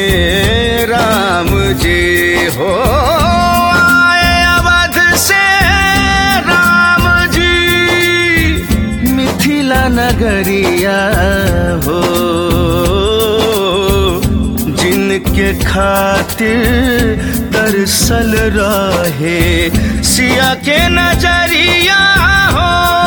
राम जी हो आए अवध से राम जी मिथिला नगरिया हो जिनके खातिर तरसल रहे सिया के नजरिया हो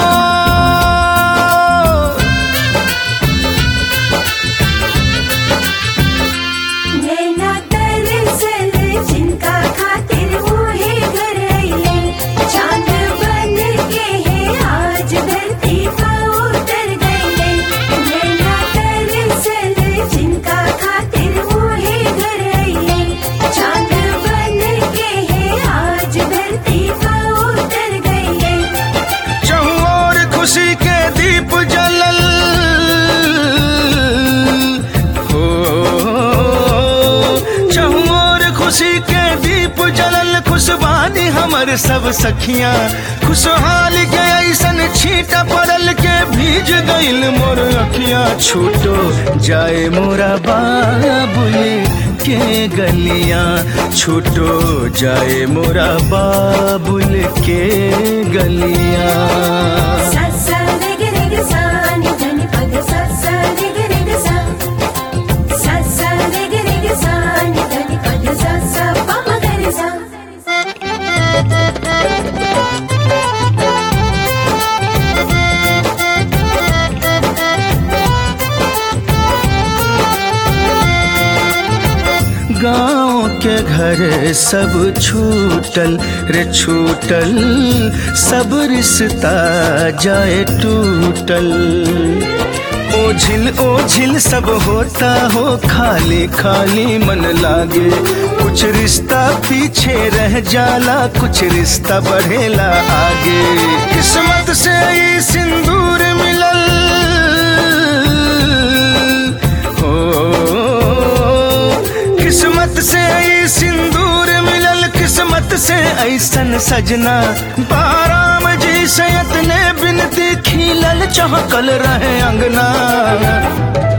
नैना तरसल जिनका खातिर मोहे घर आइले चांद बन के है आज धरती पर उतर गए नैना तरसल जिनका खातिर मोहे घर आइले चांद बन के है आज धरती पर उतर गए चहु और खुशी के दीप जलल हो चहु और खुशी के दीप जलल खुशबानी हमर सब सखियां खुशहाल के ऐसन छीटा पड़ल के भीज गइल मोर अखियां छूटो जाए मोरा बाबुल के गलियां छूटो जाए मोरा बाबुल के गलियां सा सा रे गे रे गे सा नि ध नि प ग सा सा रे गे रे गे सा सा सा रे गे रे गे सा नि ध नि प ग सा सा प म ग रे सा गाँव के घर सब छूटल रे छूटल सब रिश्ता जाए टूटल ओझिल ओझिल सब होता हो खाली खाली मन लागे कुछ रिश्ता पीछे रह जाला कुछ रिश्ता बढ़ेला आगे किस्मत से ई सिंदूर मिलल हो किस्मत से ई सिंदूर मिलल किस्मत से ऐसन सजना बाराम जी से इतने बिनती खिलल चहकल रहे अंगना